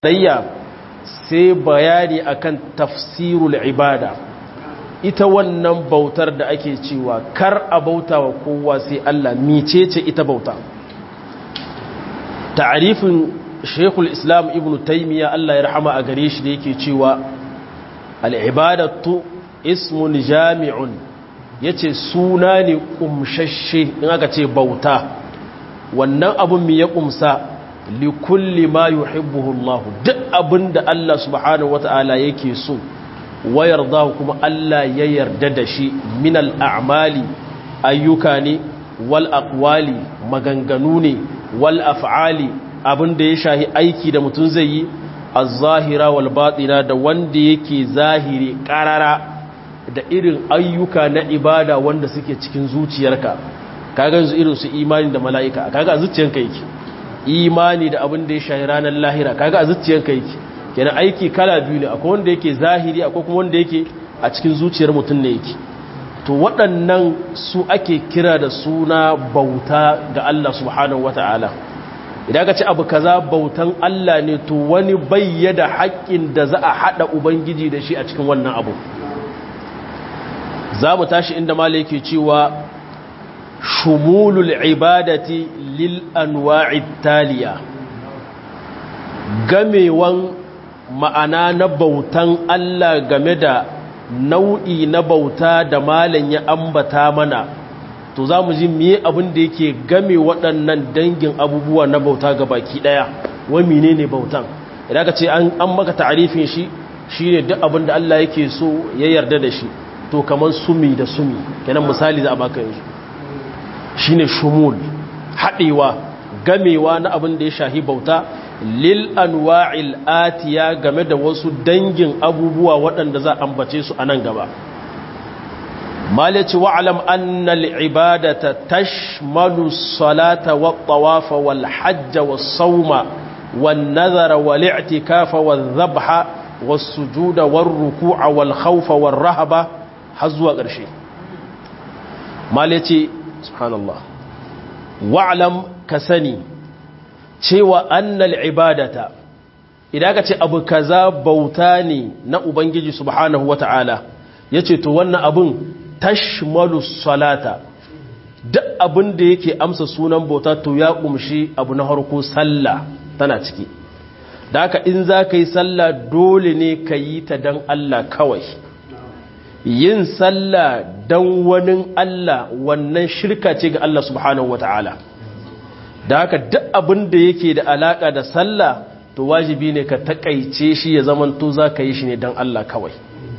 tarayya sai bayani akan tafsirul ibada ita wannan bautar da ake cewa kar a bauta wa kowa sai Allah micece ita bauta ta'arifin Sheikhul Islam Ibn Taymiyyah Allah ya rahama a gare shi da yake cewa al-ibadatu ismun jami'un yace suna ne kumshashe in aka ce bauta wannan abun mi ya kumsa likulli ma yuhibbuhu Allah duk abinda Allah subhanahu wata'ala yake so wayar da kuma Allah ya yarda da shi min al'amali ayyuka ne wal aqwali maganganu ne wal af'ali abinda ya shahi aiki da mutum zai yi az-zahira wal batina da wanda yake zahiri karara da irin ayyuka na ibada wanda suke cikin zuciyarka kaga yanzu irin su imani da mala'ika kaga a zuciyarka yake imani da abin da ya shahi ranar lahira kaga a zuciyarka yake kenan aiki kala biyu ne akwai wanda yake zahiri akwai kuma wanda yake a cikin zuciyar mutum ne yake to waɗannan su ake kira da suna bauta ga Allah subhanahu wata'ala idan ka ci abu kaza bautan Allah ne to wani bayyada haƙƙin da za a haɗa ubangiji da shi a cikin wannan abu za mu tashi inda mala yake cewa shumulul ibadati lil anwa'i taliya gamewan ma'ana na bautan Allah game da nau'i na bauta da malan ya ambata mana to za mu ji miye abin da yake game waɗannan dangin abubuwa na bauta ga baki ɗaya wai mine ne bautan idan ka ce an maka ta'arifin shi shi ne duk abin da Allah yake so ya yarda da shi to kamar sumi da sumi kenan misali za a baka yanzu shi ne shumul haɗewa gamewa na abin da ya shahi bauta lil anwa'il atiya game da wasu dangin abubuwa waɗanda za a ambace su a nan gaba malaci wa'alam annal ibadata tashmalu salata wa tawafa wal hajja was sauma wan nazara wal i'tikafa wal dhabha was sujuda war ruku'a wal khawfa war rahaba har zuwa ƙarshe malaci subhanallah wa'alam ka sani cewa annal ibadata idan ka ce abu kaza bauta ne na ubangiji subhanahu wata'ala yace to wannan abun tashmalu salata duk abin da yake amsa sunan bauta to ya kumshi abu na harko sallah tana ciki da haka in za ka yi sallah dole ne ka yi ta don Allah kawai yin sallah don wani Allah wannan shirka ce ga Allah subhanahu wata'ala da haka duk abin da yake da alaka da sallah to wajibi ne ka takaice shi ya zamanto za ka yi shi ne don Allah kawai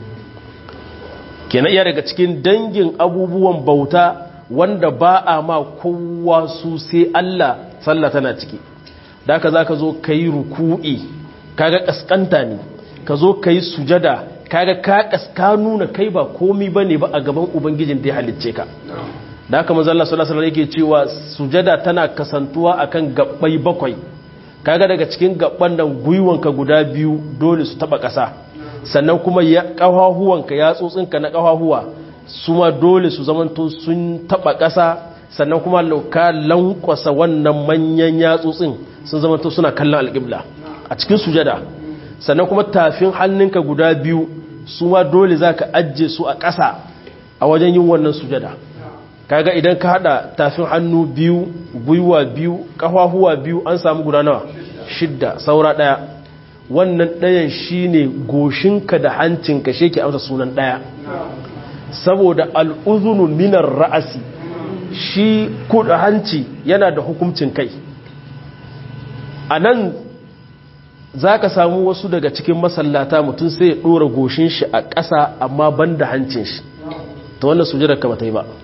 kenan iya daga cikin dangin abubuwan bauta wanda ba a ma kowa su sai Allah sallah tana ciki da haka za ka zo ka yi ruku'i kaga kaskanta ne ka zo ka yi sujada kaga ka kaska nuna kai ba komi ba ne ba a gaban ubangijin da ya halicce ka da haka manzalla sallallahu alaihi yake cewa sujada tana kasantuwa akan gabbai bakwai kaga daga cikin gabban nan gwiwanka guda biyu dole su taba kasa sannan kuma ya kafahuwanka ya tsotsinka na kafahuwa su ma dole su zamanto sun taba kasa sannan kuma lauka lankwasa wannan manyan yatsotsin sun zamanto suna kallon alƙibla a cikin sujada sannan kuma tafin hannunka guda biyu su ma dole za ka ajiye su a ƙasa a wajen yin wannan sujada kaga idan ka hada tafin hannu biyu gwiwa biyu kafahuwa biyu an samu guda nawa shidda saura daya wannan dayan shine goshinka da hancinka shi ke amsa sunan daya saboda al'uzunu minar ra'asi shi kuda hanci yana da hukuncin kai a nan za ka samu wasu daga cikin masallata mutum sai ya ɗora goshin shi a ƙasa amma ban da hancin shi ta wannan sujadar kama ta yi ba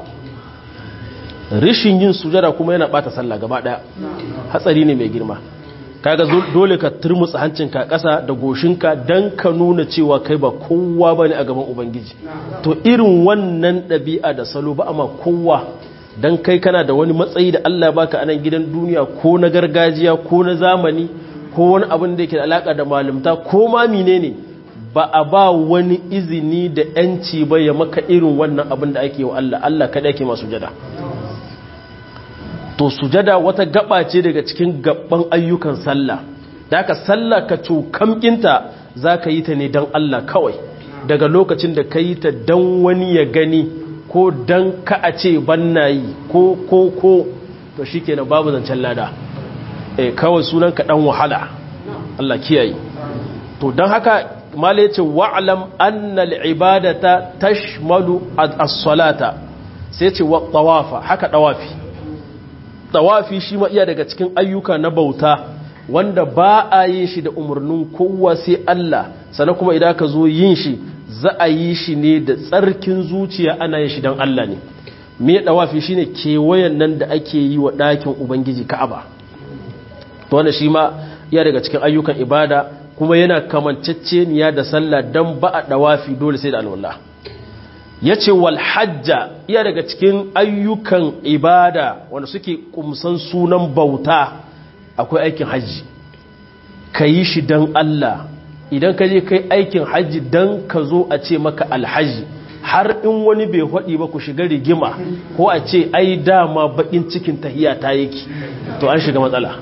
rishin yin sujada kuma yana bata sallah gaba daya hatsari ne mai girma kaga dole ka turmutsa hancinka ƙasa da goshinka dan ka nuna cewa kai ba kowa bane a gaban ubangiji to irin wannan ɗabi'a da salo ba amma kowa dan kai kana da wani matsayi da Allah baka a nan gidan duniya ko na gargajiya ko na zamani ko wani abin da yake da alaka da malumta ko ma menene ba a ba wani izini da yanci ba ya maka irin wannan abin da ake wa Allah Allah kada yake masu jada to sujada wata gaba ce daga cikin gaban ayyukan sallah da ka sallah ka cokamkinta za ka yi ta ne don Allah kawai daga lokacin da ka yi ta don wani ya gani ko don ka a ce banna yi ko ko ko to shi kenan babu zancen lada e kawai sunan ka dan wahala Allah kiyaye to don haka mala yace wa'lam anna al-ibadata tashmalu as-salata sai yace wa tawafa haka dawafi tawafi shi ma iya daga cikin ayyuka na bauta wanda ba a yin shi da umarnin kowa sai Allah sannan kuma idan ka zo yin shi za a yi shi ne da tsarkin zuciya ana yin shi don Allah ne me dawafi shine kewayen nan da ake yi wa ɗakin ubangiji Ka'aba to wannan shi ma iya daga cikin ayyukan ibada kuma yana kamanceceniya da sallah dan ba a dawafi dole sai da alwala yace wal hajja iya daga cikin ayyukan ibada wanda suke kumsan sunan bauta akwai aikin hajji ka yi shi don Allah idan ka je kai aikin hajji don ka zo a ce maka alhaji har in wani bai haɗi ba ku shiga rigima ko a ce ai dama baƙin cikin tahiya ta yake to an shiga matsala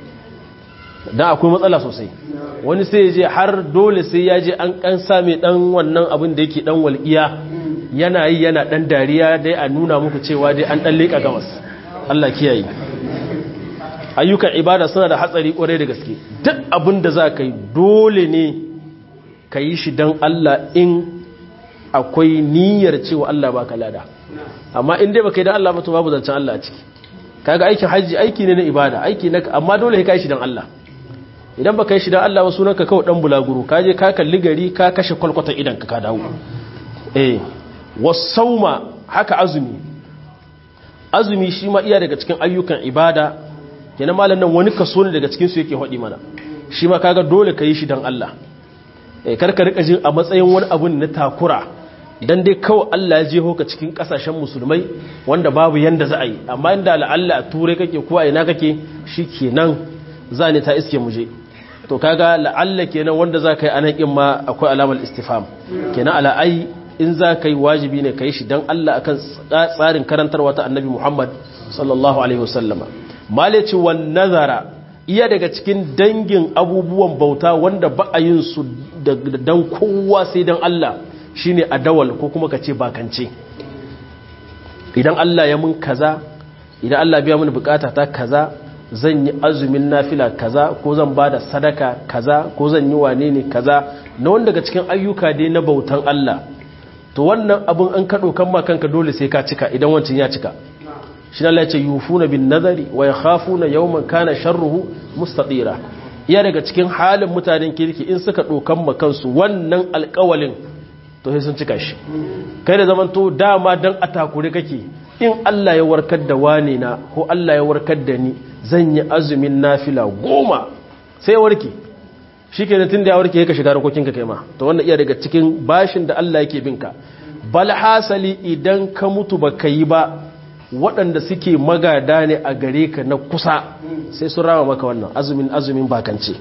don akwai matsala sosai wani sai je har dole sai ya je an kan same dan wannan abin da yake dan walƙiya yana yi yana dan dariya dai a nuna muku cewa dai an dan leƙa gamas Allah kiyaye ayyukan ibada suna da hatsari kwarai da gaske duk abin da za ka yi dole ne ka yi shi don Allah in akwai niyyar cewa Allah ba ka lada amma in dai ba ka yi don Allah ba to babu zancen Allah a ciki kaga aikin hajji aiki ne na ibada aiki na amma dole ka yi shi don Allah idan ba ka yi shi don Allah ba sunan ka kawai dan bulaguro ka je ka kalli gari ka kashe kwalkwata idan ka dawo eh wasauma haka azumi azumi shi ma iya daga cikin ayyukan ibada kenan malam nan wani kaso ne daga cikin su yake hodi mana shi ma kaga dole ka yi shi don Allah eh karka rika jin a matsayin wani abu na takura dan dai kawai Allah ya jeho ka cikin kasashen musulmai wanda babu yanda za a yi amma inda la'alla a turai kake ko a ina kake shikenan za ne ta iske muje to kaga la'alla kenan wanda za ka yi anan in ma akwai alamar istifham kenan ala ai in za ka yi wajibi ne ka yi shi dan Allah akan tsarin karantarwa ta annabi Muhammad sallallahu alaihi wasallama malici wan nazara iya daga cikin dangin abubuwan bauta wanda ba a yin su dan kowa sai dan Allah shine adawal ko kuma kace bakance idan Allah ya mun kaza idan Allah biya mun bukata ta kaza zan yi azumin nafila kaza ko zan bada sadaka kaza ko zan yi wane ne kaza na wanda daga cikin ayyuka dai na bautan Allah to wannan abun an kado kan ma kanka dole sai ka cika idan wancin ya cika shi Allah ya ce yufuna bin nazari wa yakhafuna yawman kana sharruhu mustatira iya daga cikin halin mutanen kirki in suka dokan ma kansu wannan alƙawalin to sai sun cika shi kai da zaman to dama dan atakure kake in Allah ya warkar da wani na ko Allah ya warkar da ni zan yi azumin nafila goma sai warke shikenan tunda ya warke ka shiga rokokin ka kai ma to wannan iya daga cikin bashin da Allah yake binka bal hasali idan ka mutu baka yi ba waɗanda suke magada ne a gare ka na kusa sai sun rama maka wannan azumin azumin bakance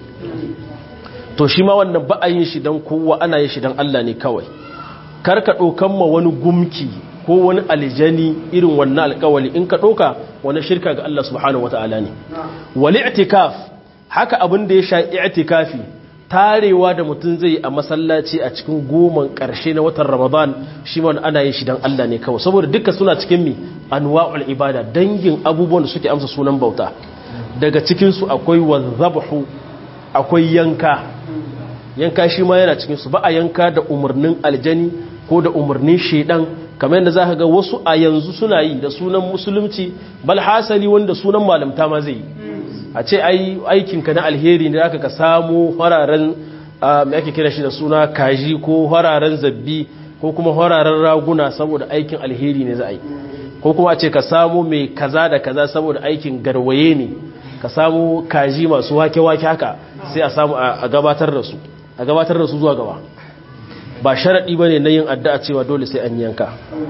to shi ma wannan ba a yin shi don kowa ana yin shi don Allah ne kawai karka ɗaukan ma wani gumki ko wani aljani irin wannan alkawali in ka ɗauka wani shirka ga Allah subhanahu wata'ala ne wali i'tikaf haka abin da ya sha i'tikafi tarewa da mutum zai a masallaci a cikin goman ƙarshe na watan ramadan shi ma ana yin shi don Allah ne kawai saboda duka suna cikin mi anwa'ul ibada dangin abubuwan da suke amsa sunan bauta daga cikinsu akwai wazabhu akwai yanka yanka shi ma yana cikinsu ba a yanka da umarnin aljani ko da umarnin shedan kamar yadda za ka ga wasu a yanzu suna yi da sunan musulunci bal hasali wanda sunan malamta ma zai yi a ce ai aikinka na alheri ne aka ka samu hararen mai ake kira shi da suna kaji ko hararen zabbi ko kuma hararen raguna saboda aikin alheri ne za a yi ko kuma a ce ka samu mai kaza da kaza saboda aikin garwaye ne ka samu kaji masu wake-wake haka sai a samu a gabatar da su a gabatar da su zuwa gaba ba sharaɗi ba ne na yin addu'a cewa dole sai an yanka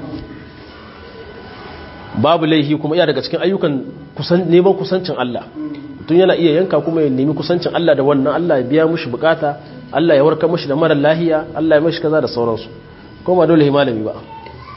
babu laihi kuma iya daga cikin ayyukan neman kusancin Allah tun yana iya yanka kuma ya nemi kusancin Allah da wannan Allah ya biya mushi bukata Allah ya warkar mushi da mara lahiya Allah ya mashi kaza da sauransu kuma ba dole malami ba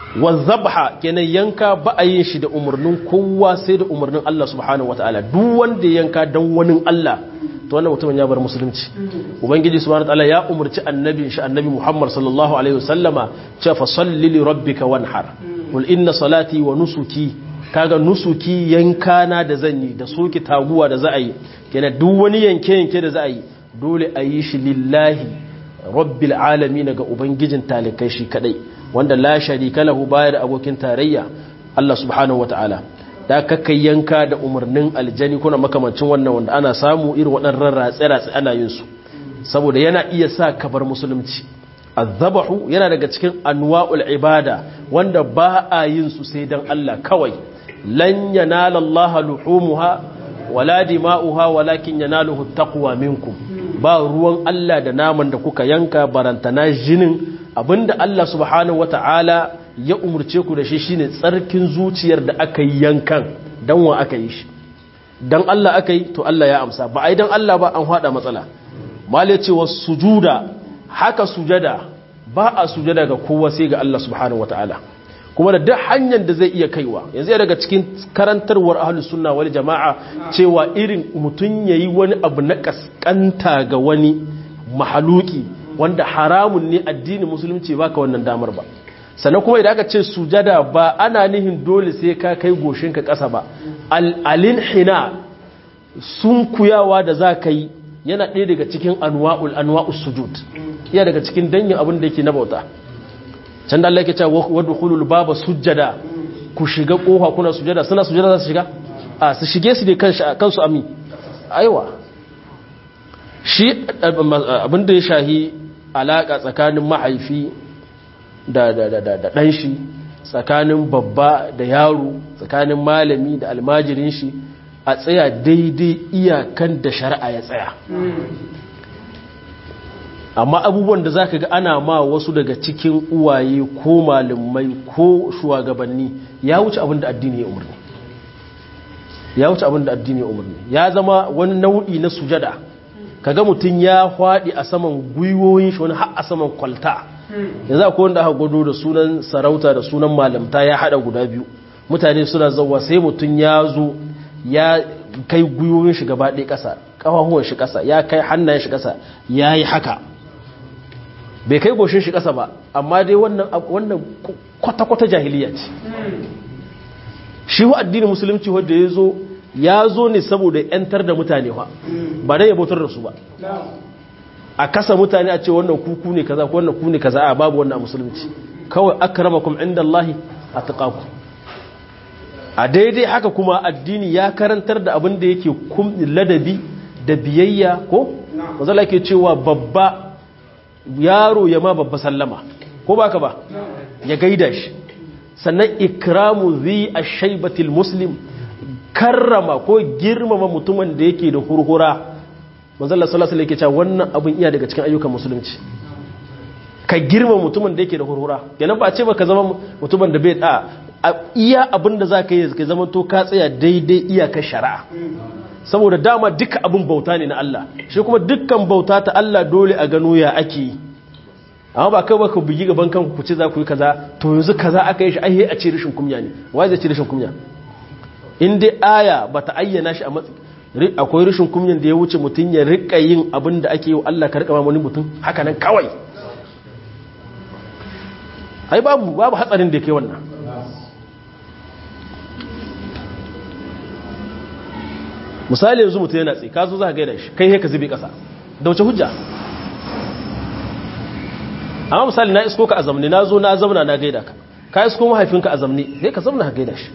wa zabha kenan yanka ba a yin shi da umarnin kowa sai da umarnin Allah subhanahu wataala duk wanda yanka dan wani Allah to wannan mutumin ya bar musulunci ubangiji subhanahu wataala ya umarci annabi shi annabi Muhammad sallallahu alaihi wasallama cewa fa salli li rabbika wanhar qul inna salati wa nusuki kaga nusuki yankana da zan yi da soki taguwa da za a yi kenan duk wani yanke yanke da za a yi dole a yi shi lillahi rabbil alamin ga ubangijin talikai shi kadai wanda la sharika lahu baya da abokin tarayya Allah subhanahu wataala da kakai yanka da umarnin aljani kuna makamancin wannan wanda ana samu irin waɗannan ratse-ratse ana yin su saboda yana iya sa kabar musulunci azabahu yana daga cikin anwa'ul ibada wanda ba a yin su sai dan Allah kawai lan yanala Allah luhumuha wala dima'uha walakin yanaluhu taqwa minkum ba ruwan Allah da naman da kuka yanka barantana jinin abinda Allah subhanahu wata'ala ya umurce ku da shi shine tsarkin zuciyar da aka yi yankan dan wa aka yi shi dan Allah aka yi to Allah ya amsa ba ai dan Allah ba an hada matsala mali ce was sujuda haka sujada ba a sujada ga kowa sai ga Allah subhanahu wata'ala kuma da duk hanyar da zai iya kaiwa yanzu daga cikin karantarwar ahlus sunna wal jama'a cewa irin mutun yayi wani abu na kaskanta ga wani mahaluki wanda haramun ne addinin musulunci baka wannan damar ba sannan kuma idan aka ce sujada ba ana nihin dole sai ka kai goshinka ƙasa ba al'alin hina sun kuyawa da za ka yi yana ɗaya daga cikin anwa'ul anwa'us sujud iya daga cikin dangin abin da yake na bauta can da Allah yake cewa wadda hulul baba sujada ku shiga kofa kuna sujada suna sujada za su shiga a su shige su ne kansu ami aiwa shi abin da ya shahi alaƙa tsakanin mahaifi da ɗan shi tsakanin babba da yaro tsakanin malami da almajirin shi a tsaya daidai iyakan da shari'a ya tsaya amma abubuwan da za ka ga ana ma wasu daga cikin uwaye ko malamai ko shugabanni ya wuce abin da addini ya umarni ya wuce abin da addini ya umarni ya zama wani nau'i na sujada kaga mutum ya hwaɗi a saman gwiwoyin shi wani har a saman kwalta yanzu akwai wanda aka gwado da sunan sarauta da sunan malamta ya hada guda biyu mutane suna zauwa sai mutum ya zo ya kai gwiwoyin shi gaba ɗaya ƙasa ƙafafuwan shi ƙasa ya kai hannayen shi ƙasa ya yi haka bai kai goshin shi ƙasa ba amma dai wannan kwata-kwata jahiliya ce shi wa addinin musulunci wadda ya zo ya zo ne saboda 'yantar da mutane ba ba dai ya bautar da su ba a kasa mutane a ce wannan kuku ne kaza ko wannan ku ne kaza a babu wannan musulunci kawai akramakum indallahi atqakum a daidai haka kuma addini ya karantar da abin da yake ladabi da biyayya ko mazala ke cewa babba yaro ya ma babba sallama ko baka ba ya gaida shi sannan ikramu zi ashaybatil muslim karrama ko girmama mutumin da yake da hurhura manzala sallallahu alaihi wasallam wannan abin iya daga cikin ayyukan musulunci ka girma mutumin da yake da hurhura kenan ba ce ba ka zama mutumin da bai da iya abin da zaka yi ka zama to ka tsaya daidai iyakar shari'a saboda dama duka abin bauta ne na Allah shi kuma dukkan bauta ta Allah dole a gano ya ake yi amma ba kai ba ka bugi gaban kanku ku ce za ku yi kaza to yanzu kaza aka yi shi ai a ce rashin kunya ne wai zai ce rashin kunya in dai aya bata ayyana shi a matsayin akwai rashin kunyan da ya wuce mutum ya rika yin abin da ake yi wa Allah ka rika wani mutum haka nan kawai ai babu babu hatsarin da ke wannan misali yanzu mutum yana tsaye ka zo za ka gaida shi kai ka zube kasa da wace hujja amma misali na isko ka a zamne na zo na zamna na gaida ka ka isko mahaifinka a zamne sai ka zamna ka gaida shi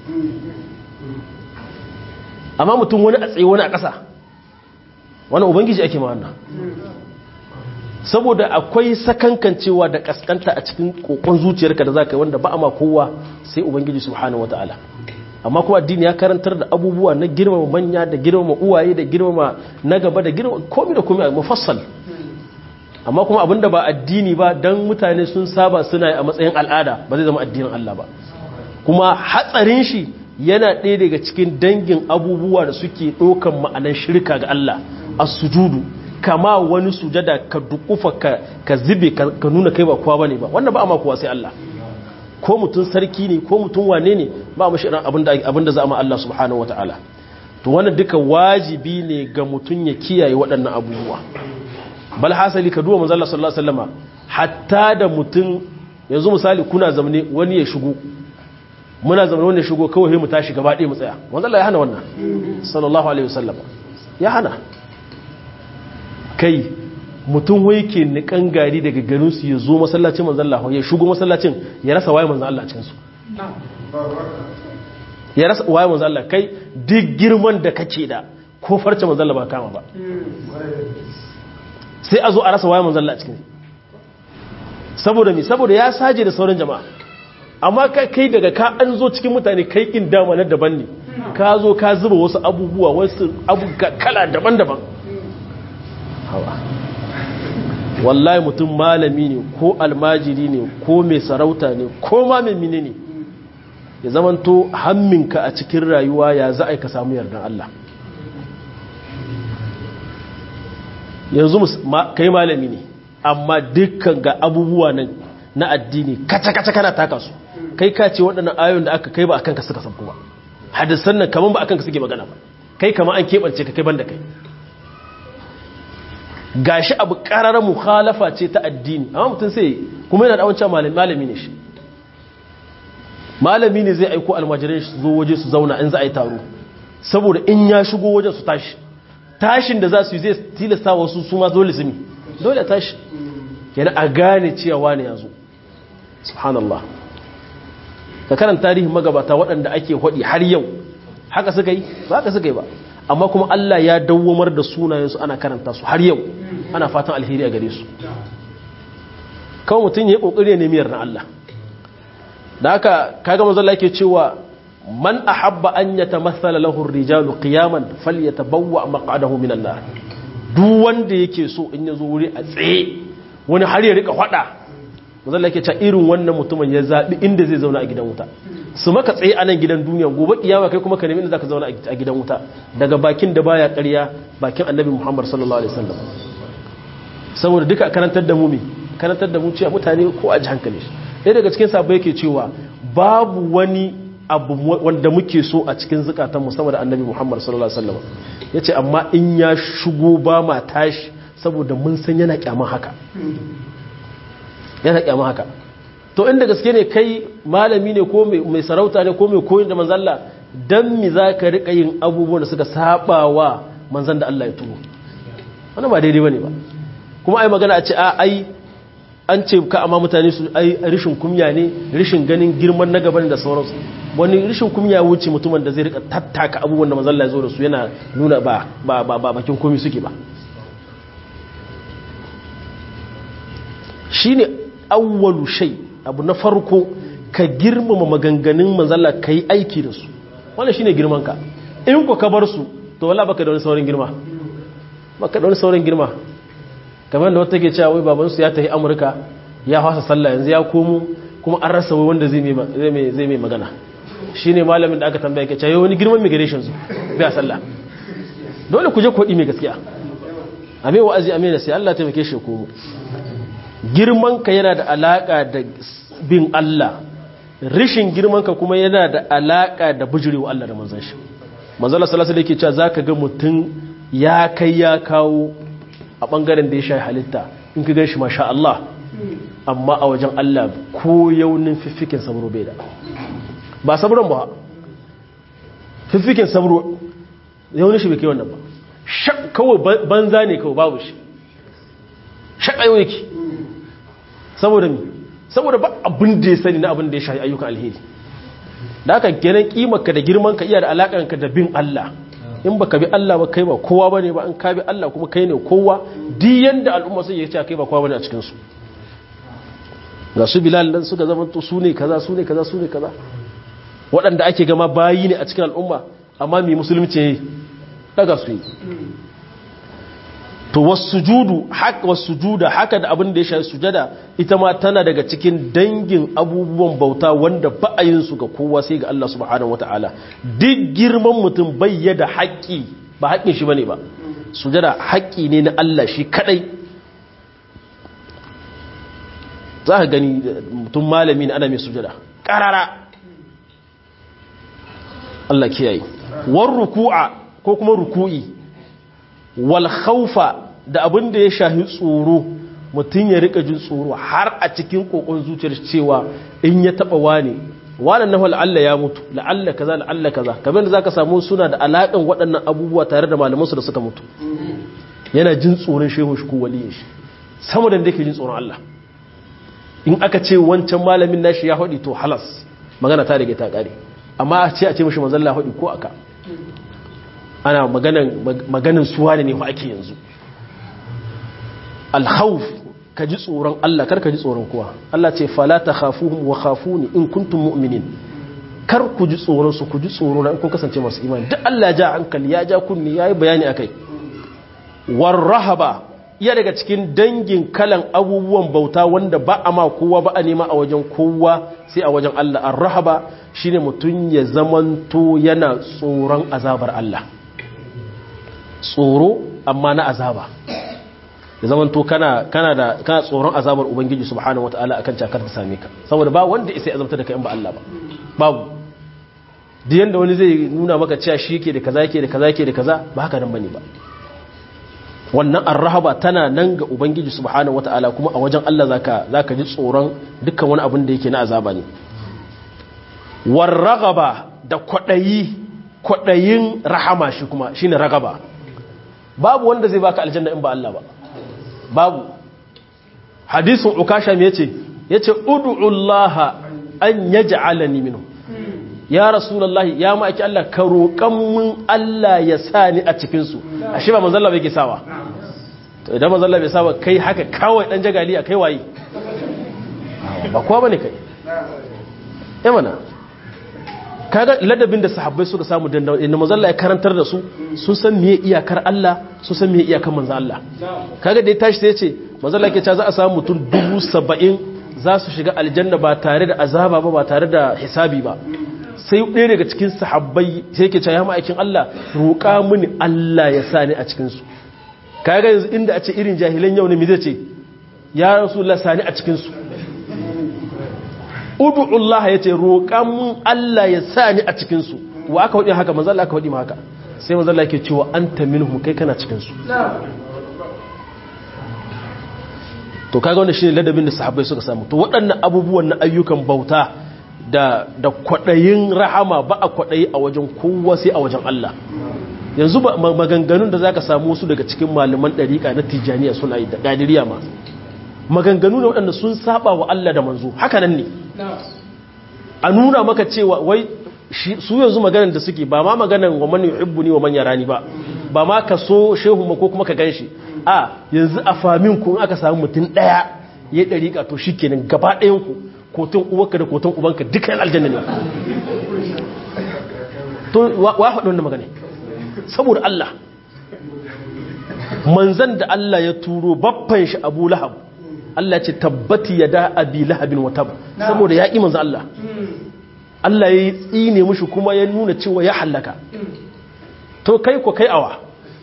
amma mutum wani a tsaye wani a ƙasa wani ubangiji ake ma wannan saboda akwai sakankancewa da kaskanta a cikin kokon zuciyarka da za ka yi wanda ba a ma kowa sai ubangiji subhanahu wata'ala amma kuma addini ya karantar da abubuwa na girmama manya da girmama uwaye da girmama na gaba da girmama komi da komi a mufassal amma kuma abinda ba addini ba dan mutane sun saba suna a matsayin al'ada ba zai zama addinin Allah ba kuma hatsarin shi yana ɗaya daga cikin dangin abubuwa da suke ɗaukan ma'anan shirka ga Allah a sujudu kama wani sujada ka dukufa ka zube ka nuna kai ba kowa bane ba wannan ba amma kowa sai Allah ko mutum sarki ne ko mutum wane ne ba mashi irin abin da za a ma Allah subhanahu wa ta'ala to wannan duka wajibi ne ga mutum ya kiyaye waɗannan abubuwa bal hasali ka duwa manzala sallallahu alaihi wasallama hatta da mutum yanzu misali kuna zamane wani ya shigo muna zamane wani ya shigo kawai mu tashi gaba ɗaya mu tsaya manzala ya hana wannan sallallahu alaihi wasallama ya hana kai mutum wai ke nikan gari daga garin su ya zo masallacin manzan Allah ya shigo masallacin ya rasa waye manzan Allah cikin su ya rasa waye manzan Allah kai duk girman da kake da ko farce manzan Allah ba kama ba sai a zo a rasa waye manzan Allah cikin saboda mi saboda ya saje da sauran jama'a amma kai daga ka an zo cikin mutane kai kin dama na daban ne ka zo ka zuba wasu abubuwa wasu abu kala daban-daban hawa wallahi mutum malami ne ko almajiri ne ko mai sarauta ne ko ma mai mine ne ya zamanto hamminka a cikin rayuwa ya za a ka samu yardan Allah yanzu kai malami ne amma dukkan ga abubuwa nan na addini kaca-kaca kana taka su kai ka ce waɗannan ayon da aka kai ba a kanka suka sabko ba hadisan nan kaman ba a kanka suke magana ba kai kama an keɓance ka kai ban da kai gashi abu ƙararar mukhalafa ce ta addini amma mutum sai kuma yana da wancan malami ne shi malami ne zai aiko almajirai su zo waje su zauna in za a yi taro saboda in ya shigo wajen su tashi tashin da za su yi zai tilasta wasu su ma dole su mi dole tashi yana a gane cewa ne ya zo subhanallah ka karanta tarihin magabata waɗanda ake haɗi har yau haka suka yi ba haka suka yi ba amma kuma Allah ya dawwamar da sunayensu ana karanta su har yau ana fatan alheri a gare su kawai mutum ya yi ƙoƙari ya nemi yarda Allah da haka kaga manzo Allah yake cewa man ahabba an yatamathala lahu ar-rijalu qiyaman falyatabawwa maq'adahu minan nar duk wanda yake so in yazo wuri a tsaye wani har ya rika fada manzo Allah yake cewa irin wannan mutumin ya zabi inda zai zauna a gidan wuta su maka tsaye a nan gidan duniya gobe kiyama kai kuma ka nemi inda zaka zauna a gidan wuta daga bakin da baya ƙarya bakin annabi Muhammad sallallahu alaihi wasallam saboda duka karantar da mu me karantar da mu cewa mutane ko a ji hankali shi ɗaya daga cikin sabo yake cewa babu wani abu wanda muke so a cikin zukatan musamman da annabi muhammad sallallahu alaihi wasallam ya ce amma in ya shigo ba ma tashi saboda mun san yana kyaman haka yana kyaman haka to inda gaske ne kai malami ne ko mai sarauta ne ko mai koyin da manzalla dan mi za ka riƙa yin abubuwan da suka saba wa manzan da Allah ya turo wannan ba daidai bane ba kuma ai magana a ce a ai an ce ka amma mutane su ai rishin kumya ne rishin ganin girman na gaban da sauransu wani rishin kumya wuce mutumin da zai rika tattaka abubuwan da mazalla ya zo da su yana nuna ba ba ba bakin komi suke ba shine awwalu shay abu na farko ka girmama maganganun manzalla kai aiki da su wannan shine girman ka in ko ka bar su to wallahi baka da wani saurin girma baka da wani saurin girma kamar da wata ke cewa wai babansu ya tafi amurka ya fasa sallah yanzu ya komo kuma an rasa wai wanda zai mai magana shi ne malamin da aka tambaya ke cewa wani girman migration su biya sallah dole ku je kwaɗi mai gaskiya a mai wa'azi a mai nasi Allah taimake shi komo girman ka yana da alaƙa da bin Allah rishin girman ka kuma yana da alaƙa da bujurewa Allah da manzan shi manzala salasa da yake cewa za ka ga mutum ya kai ya kawo a ɓangaren da ya sha halitta in ka gan shi masha Allah amma a wajen Allah ko yaunin fiffikin sabro bai da ba sabron ba fiffikin sabro yaunin shi bai kai wannan ba kawai banza ne kawai babu shi shaƙayo yake saboda mi saboda ba abin da ya sani na abin da ya sha ayyukan alheri da aka kenan kimarka da girmanka iya da alaƙanka da bin Allah in baka bi Allah ba kai ba kowa bane ba in ka bi Allah kuma kai ne kowa di yanda al'umma sun yi kai ba kowa bane a cikin su ga su Bilal dan suka zama to su ne kaza su ne kaza su ne kaza waɗanda ake gama bayi ne a cikin al'umma amma mai musulunci daga su yi to wasujudu haka wasujuda haka da abin da ya shafi sujada ita ma tana daga cikin dangin abubuwan bauta wanda ba a yin su ga kowa sai ga Allah subhanahu wataala duk girman mutum bayyada haƙƙi ba haƙƙin shi bane ba sujada haƙƙi ne na Allah shi kadai za ka gani mutum malami ne ana mai sujada karara Allah kiyaye war ruku'a ko kuma ruku'i wal khawfa da abin da ya shahi tsoro mutum ya rika jin tsoro har a cikin kokon zuciyar cewa in ya taba wani wannan nahu la'alla ya mutu la'alla kaza la'alla kaza kamar da zaka samu suna da alakan waɗannan abubuwa tare da malaman su da suka mutu yana jin tsoron shehu shi ko waliyin shi sama da yake jin tsoron Allah in aka ce wancan malamin nashi ya hadi to halas magana ta rage ta kare amma a ce a ce mishi manzon Allah hadi ko aka ana maganan maganan suwa ne fa ake yanzu al-khawf ka ji tsoron Allah kar ka ji tsoron kowa Allah ce fala ta khafuhum wa khafuni in kuntum mu'minin kar ku ji tsoron su ku ji tsoro na in kun kasance masu imani duk Allah ja hankali ya ja kunni yayi bayani akai war rahaba iya daga cikin dangin kalan abubuwan bauta wanda ba a ma kowa ba a nema a wajen kowa sai a wajen Allah ar rahaba shine mutun ya zamanto yana tsoron azabar Allah tsoro amma na azaba ya zama to kana kana da kana tsoron azabar ubangiji subhanahu wataala akan cakar ta same ka saboda ba wanda isa ya azabta da kai in ba Allah ba babu da yanda wani zai nuna maka cewa shi yake da kaza yake da kaza yake da kaza ba haka nan bane ba wannan arrahaba tana nan ga ubangiji subhanahu wataala kuma a wajen Allah zaka zaka ji tsoron dukkan wani abin da yake na azaba ne warragaba da kwadayi kwadayin rahama shi kuma shine ragaba babu wanda zai baka aljanna in ba Allah ba babu hadisin ukasha me yace yace ud'ullaha an yaj'alani minhu ya rasulullahi ya maki Allah ka roƙan mun Allah ya sa ni a cikin su ashe ba manzon Allah bai ke sawa to idan manzon Allah bai sawa kai haka kawai dan jagali a kai waye ba kowa bane kai eh mana kaga ladabin da sahabbai suka samu dandawa inda manzon Allah ya karantar da su sun san meye iyakar Allah sun san meye iyakar manzon Allah kaga da ya tashi sai ya ce manzon Allah ke cewa za a samu mutum dubu saba'in za su shiga aljanna ba tare da azaba ba ba tare da hisabi ba sai ɗaya daga cikin sahabbai sai ke cewa ya ma'aikin Allah roƙa mini Allah ya sa ni a cikin su kaga yanzu inda a ce irin jahilan yau ne me zai ce ya rasulullah sani a cikin su udu'ullah ya ce roƙan mun Allah ya sa ni a cikinsu wa aka waɗi haka manzala aka waɗi ma haka sai manzala ke cewa an ta minhum kai kana cikinsu to kaga wanda shi ne ladabin da sahabbai suka samu to waɗannan abubuwan na ayyukan bauta da da kwaɗayin rahama ba a kwaɗayi a wajen kowa sai a wajen Allah yanzu maganganun da zaka samu wasu daga cikin malaman ɗariƙa na tijaniya suna yi da ƙadiriya ma maganganu ne waɗanda sun saba wa Allah da manzo haka nan ne a nuna maka cewa wai su yanzu maganar da suke ba ma maganar wa man yuhibbuni wa man yarani ba ba ma ka so shehu ma ko kuma ka ganshi a yanzu a famin ku aka samu mutum daya ya dariƙa to shikenan gaba ɗayan ku kotun uwarka da kotun ubanka duka yan aljanna ne to wa faɗi wannan magana saboda Allah manzan da Allah ya turo baffan shi Abu Lahab Allah ce tabbati ya da abi lahabin wata saboda ya ƙi manzan Allah Allah ya yi tsine mushi kuma ya nuna cewa ya hallaka to kai ko kai awa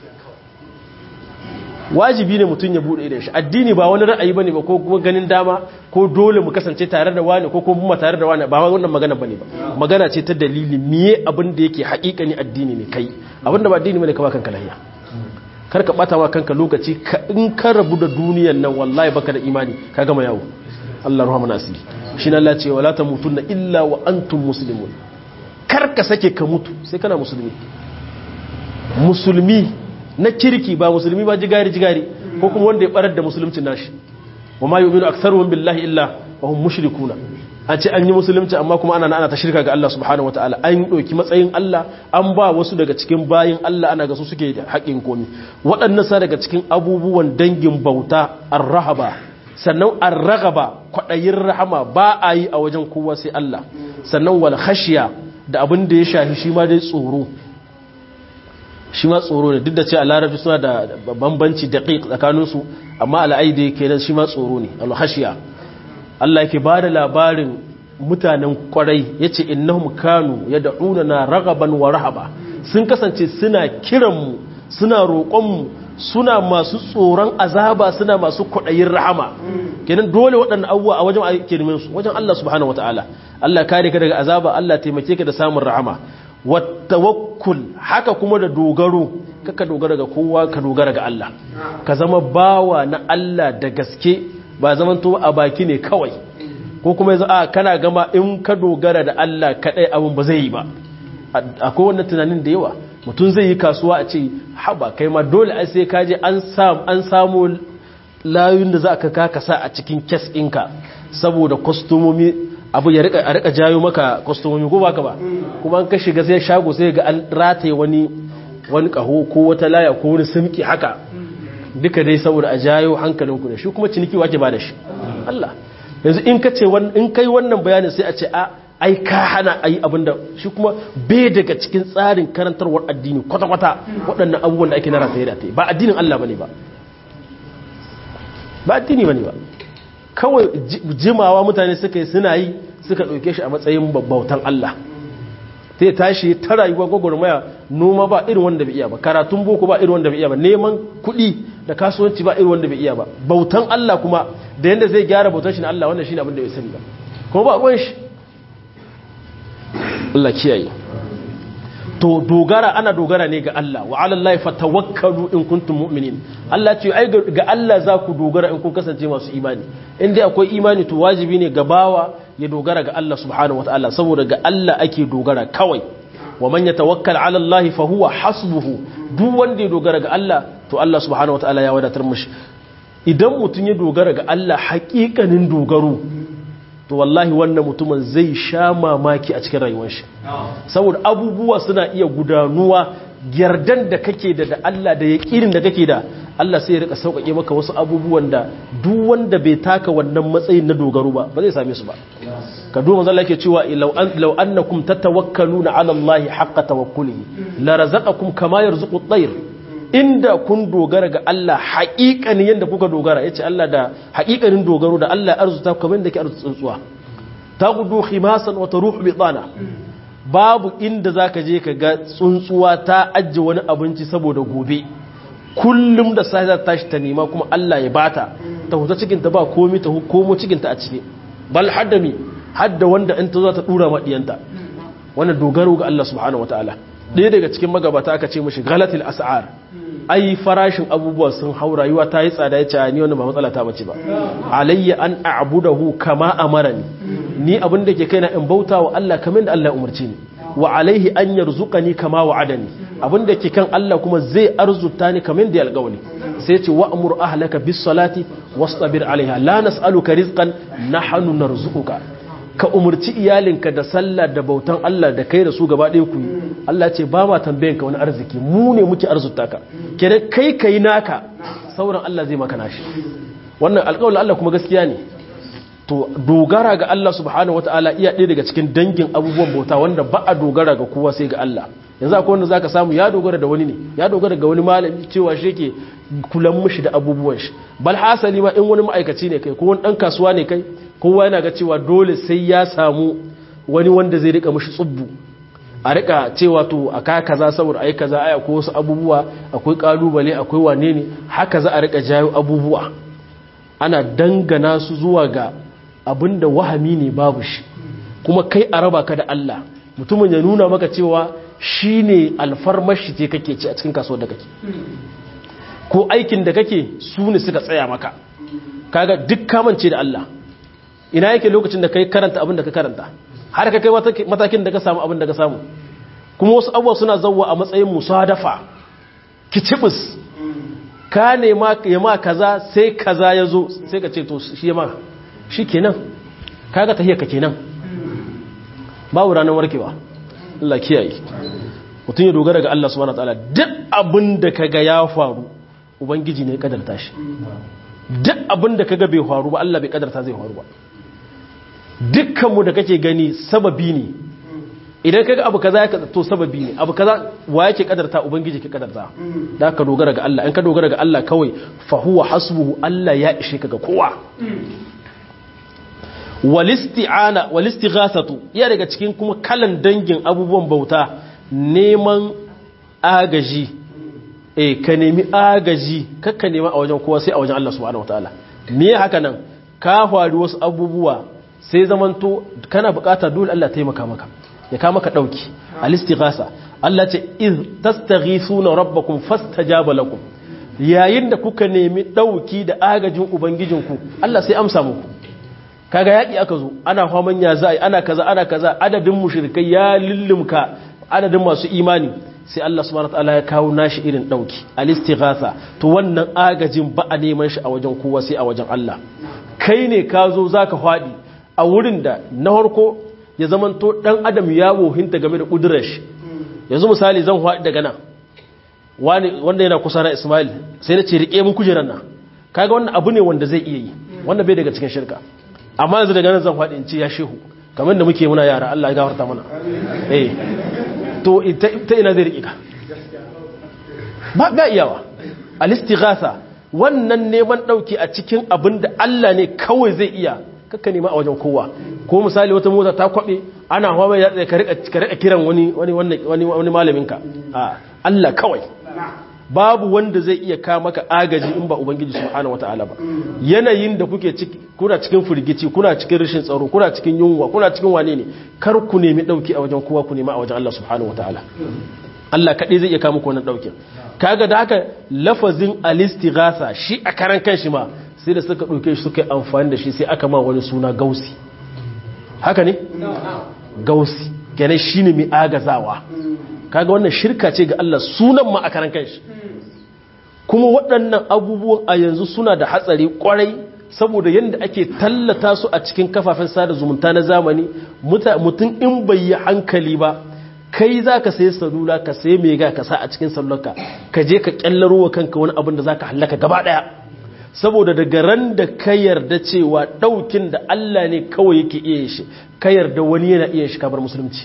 wajibi ne mutum ya buɗe idan shi addini ba wani ra'ayi bane ba ko kuma ganin dama ko dole mu kasance tare da wani ko kuma tare da wani ba wannan magana bane ba magana ce ta dalili miye abin da yake haƙiƙani addini ne kai abin da ba addini bane ka ba kanka lahiya kar ka bata wa kanka lokaci in ka rabu da duniyan nan wallahi baka da imani ka gama yawo Allah rahama nasiri shi na Allah ce wala tamutunna illa wa antum muslimun kar ka sake ka mutu sai kana musulmi musulmi na kirki ba musulmi ba jigari jigari ko kuma wanda ya barar da musulunci nashi wa ma yu'minu aktharuhum billahi illa wa hum mushrikuna an ce an yi musulunci amma kuma ana ana ta shirka ga Allah subhanahu wataala an ɗauki matsayin Allah an ba wasu daga cikin bayin Allah ana ga su suke da haƙin komi waɗannan sa daga cikin abubuwan dangin bauta ar-rahaba sannan ar-ragaba kwaɗayin rahama ba a yi a wajen kowa sai Allah sannan wal khashiya da abin da ya shafi shi ma dai tsoro shi ma tsoro ne duk da ce a larabci suna da bambanci daqiq tsakaninsu amma al'aidi kenan shi ma tsoro ne al-khashiya Allah yake ba da labarin mutanen kwarai ya ce innahum kanu ya da'una na ragaban wa rahaba sun kasance suna kiranmu suna roƙonmu suna masu tsoron azaba suna masu kwaɗayin rahama kenan dole waɗannan abubuwa a wajen ake neman su wajen Allah subhanahu wataala Allah kare ka daga azaba Allah taimake ka da samun rahama wattawakkul haka kuma da dogaro kaka dogara ga kowa ka dogara ga Allah ka zama bawa na Allah da gaske ba zaman to a baki ne kawai ko kuma yanzu a kana gama in ka dogara da Allah kadai abin ba zai yi ba akwai wannan tunanin da yawa mutum zai yi kasuwa a ce haba kai ma dole ai sai kaje an samu an samu layun da za ka kaka sa a cikin kes ɗinka saboda kwastomomi abu ya rika a rika jayo maka kwastomomi ko baka ba kuma an ka shiga sai shago sai ga an rataye wani wani kaho ko wata laya ko wani simki haka duka dai saboda a jayo hankalinku da shi kuma ciniki wake ba da shi Allah yanzu in ka ce in kai wannan bayanin sai a ce a ai ka hana ayi abinda shi kuma bai daga cikin tsarin karantarwar addini kwata-kwata waɗannan abubuwan da ake na rataye da ba addinin Allah bane ba ba addini bane ba kawai jimawa mutane suka yi suna yi suka ɗauke shi a matsayin bautan Allah ta yi tashi ta rayuwa gwagwarmaya noma ba irin wanda bai iya ba karatun boko ba irin wanda bai iya ba neman kuɗi da kasuwanci ba irin wanda bai iya ba bautan Allah kuma da yadda zai gyara bautan shi na Allah wannan shi ne abin da bai sani ba kuma ba ruwan shi Allah kiyaye to dogara ana dogara ne ga Allah wa ala Allah fatawakkalu in kuntum mu'minin Allah ce ai ga Allah za ku dogara in kun kasance masu imani in dai akwai imani to wajibi ne ga bawa ya dogara ga Allah subhanahu wataala saboda ga Allah ake dogara kawai wa man yatawakkal ala Allah fa huwa hasbuhu duk wanda ya dogara ga Allah to Allah subhanahu wataala ya wadatar mishi idan mutum ya dogara ga Allah haƙiƙanin dogaro to wallahi wannan mutumin zai sha mamaki a cikin rayuwar shi saboda abubuwa suna iya gudanuwa yardan da kake da da Allah da yaƙinin da kake da Allah sai ya rika sauƙaƙe maka wasu abubuwan da duk wanda bai taka wannan matsayin na dogaro ba ba zai same su ba ka duba manzo Allah yake cewa law annakum tatawakkaluna ala Allah haqqa tawakkulihi la razaqakum kama yarzuqu at-tayr inda kun dogara ga Allah haƙiƙanin yadda kuka dogara ya ce Allah da haƙiƙanin dogaro da Allah arzuta kamar da ke arzuta tsuntsuwa ta gudu khimasan wata ruhu bitsana babu inda za ka je ka ga tsuntsuwa ta ajiye wani abinci saboda gobe kullum da sai za ta tashi ta nema kuma Allah ya bata ta huta cikinta ba komi ta komo cikinta a ciki bal haddami hadda wanda in ta zo ta dura maɗiyanta wannan dogaro ga Allah subhanahu wataala ɗaya daga cikin magabata aka ce mashi galatil as'ar ai farashin abubuwa sun hau rayuwa ta yi tsada ya ce ni wannan ba matsala ta bace ba alayya an a'budahu kama amarani ni abin da ke kaina in bauta wa Allah kamar da Allah ya umarci ni wa alaihi an yarzuqani kama wa'adani abin da ke kan Allah kuma zai arzuta ni kamar da ya alƙawari sai ce wa'mur ahlaka bis salati wastabir alaiha la nas'aluka rizqan nahnu narzuquka ka umarci iyalinka da sallah da bautan Allah da kai da su gaba ɗaya ku yi Allah ce ba ma tambayin ka wani arziki mu ne muke arzuta ka kenan kai kai naka sauran Allah zai maka nashi wannan alƙawarin Allah kuma gaskiya ne to dogara ga Allah subhanahu wataala iya ɗaya daga cikin dangin abubuwan bauta wanda ba a dogara ga kowa sai ga Allah yanzu akwai wanda zaka samu ya dogara da wani ne ya dogara ga wani malami cewa shi yake kulan mishi da abubuwan shi bal hasali ma in wani ma'aikaci ne kai ko wani dan kasuwa ne kai kowa yana ga cewa dole sai ya samu wani wanda zai rika mishi tsubbu a rika cewa to a ka kaza saboda ai kaza ai akwai wasu abubuwa akwai kalubale akwai wane ne haka za a rika jayo abubuwa ana dangana su zuwa ga abinda wahami ne babu shi kuma kai a raba ka da Allah mutumin ya nuna maka cewa shine alfarmashi ce kake ci a cikin kasuwar da kake ko aikin da kake su ne suka tsaya maka kaga duk kamance da Allah ina yake lokacin da kai karanta abin da ka karanta har ka kai matakin da ka samu abin da ka samu kuma wasu abubuwa suna zauwa a matsayin musadafa kicibis ka nema ya ma kaza sai kaza ya zo sai ka ce to shi ya ma shi kenan kaga tahiyar ka kenan babu ranar warkewa Allah kiyaye mutum ya dogara ga Allah subhanahu wataala duk abin da kaga ya faru ubangiji ne ya kadarta shi duk abin da kaga bai faru ba Allah bai kadarta zai faru ba dukkanmu da kake gani sababi ne idan kaga abu kaza ya to sababi ne abu kaza wa yake kadarta ubangiji ke kadarta da ka dogara ga Allah in ka dogara ga Allah kawai fa huwa hasbuhu Allah ya ishe ka ga kowa walisti'ana walistighathatu ya daga cikin kuma kalan dangin abubuwan bauta neman agaji eh ka nemi agaji kakka nema a wajen kowa sai a wajen Allah subhanahu wataala me haka nan ka faru wasu abubuwa sai zamanto kana bukata dole Allah taimaka maka ya ka maka dauki al-istighasa Allah ce iz tastaghithuna rabbakum fastajaba lakum yayin da kuka nemi dauki da agajin ubangijinku Allah sai amsa muku kaga yaki aka zo ana faman ya za'i ana kaza ana kaza adadin mushrikai ya lullumka adadin masu imani sai Allah subhanahu wataala ya kawo nashi irin dauki al-istighatha to wannan agajin ba a neman shi a wajen kowa sai a wajen Allah kai ne ka zo zaka fadi a wurin da na harko ya zamanto dan adam ya wohinta game da kudurar shi yanzu misali zan fadi daga nan wani wanda yana kusa na Ismail sai na ce rike mun kujeran nan kaga wannan abu ne wanda zai iya yi wanda bai daga cikin shirka amma yanzu daga nan zan fadi in ce ya shehu kamar da muke muna yara Allah ya gafarta mana eh to ta ina zai riƙe ka ba ga iyawa alistighatha wannan neman ɗauki a cikin abin da Allah ne kawai zai iya kakka nema a wajen kowa ko misali wata mota ta kwaɓe ana hawa ya tsaye ka riƙa kiran wani wani malaminka a Allah kawai babu wanda zai iya ka maka agaji in ba ubangiji subhanahu wataala ba yanayin da kuke ciki kuna cikin firgici kuna cikin rashin tsaro kuna cikin yunwa kuna cikin wane ne kar ku nemi dauki a wajen kowa ku nemi a wajen Allah subhanahu wataala Allah kadai zai iya ka muku wannan daukin kaga da haka lafazin alistighatha shi a karan kanshi ma sai da suka dauke shi suka yi amfani da shi sai aka ma wani suna gausi haka ne gausi kenan shine mai agazawa kaga wannan shirka ce ga Allah sunan ma a karan kanshi kuma waɗannan abubuwan a yanzu suna da hatsari kwarai saboda yadda ake tallata su a cikin kafafen sada zumunta na zamani mutum in bai yi hankali ba kai za ka sayi salula ka sayi mega ka sa a cikin salularka ka je ka kyallaro wa kanka wani abin da za ka hallaka gaba ɗaya saboda daga ran da ka yarda cewa ɗaukin da Allah ne kawai yake iya shi ka yarda wani yana iya shi kabar musulunci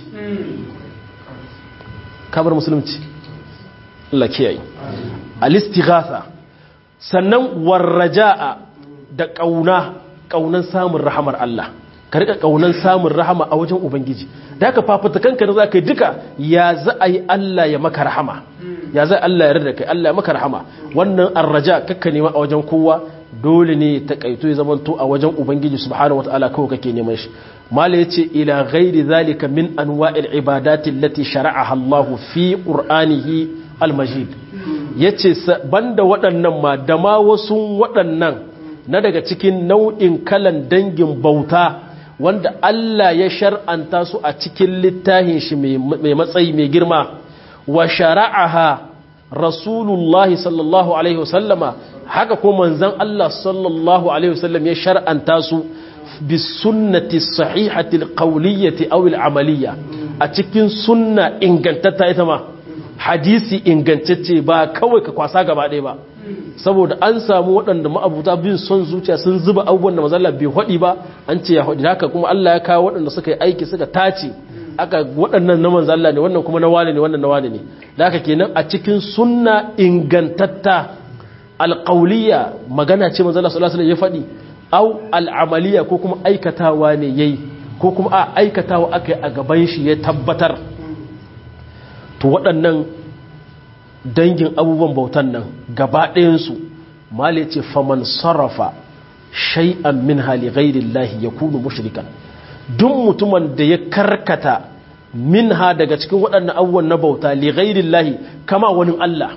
kabar musulunci Allah kiyaye al-istighatha sannan warraja'a da kauna kaunan samun rahamar Allah ka rika kaunan samun rahama a wajen ubangiji da ka fafata kanka da zaka yi duka ya za a yi Allah ya maka rahama ya za Allah ya rada kai Allah ya maka rahama wannan arraja kakka nema a wajen kowa dole ne ta kaito ya zamanto a wajen ubangiji subhanahu wataala kawai kake neman shi mala yace ila ghairi zalika min anwa'il ibadati allati shara'aha Allahu fi qur'anihi al-majid yace banda waɗannan ma da ma wasu waɗannan na daga cikin nau'in kalan dangin bauta wanda Allah ya shar'anta su a cikin littafin shi mai matsayi mai girma wa shara'aha rasulullahi sallallahu alaihi wasallama haka ko manzon Allah sallallahu alaihi wasallam ya shar'anta su bisunnati sahihati alqawliyyati aw alamaliyya a cikin sunna ingantatta ita ma hadisi ingantacce ba kawai ka kwasa gaba ɗaya ba saboda an samu waɗanda ma'abuta bin son zuciya sun zuba abubuwan da mazalla bai haɗi ba an ce ya haɗi haka kuma Allah ya kawo waɗanda suka yi aiki suka tace aka waɗannan na manzalla ne wannan kuma na wane ne wannan na wane ne da haka kenan a cikin sunna ingantatta alƙauliya magana ce manzalla sallallahu alaihi ya faɗi au al'amaliya ko kuma aikatawa ne yayi ko kuma a aikatawa aka yi a gaban shi ya tabbatar to waɗannan dangin abubuwan bautan nan gaba ɗayansu mali ce faman sarrafa shay'an min hali ghairillahi ya kunu mushrikan duk mutumin da ya karkata min ha daga cikin waɗannan abubuwan na bauta li ghairillahi kama wani Allah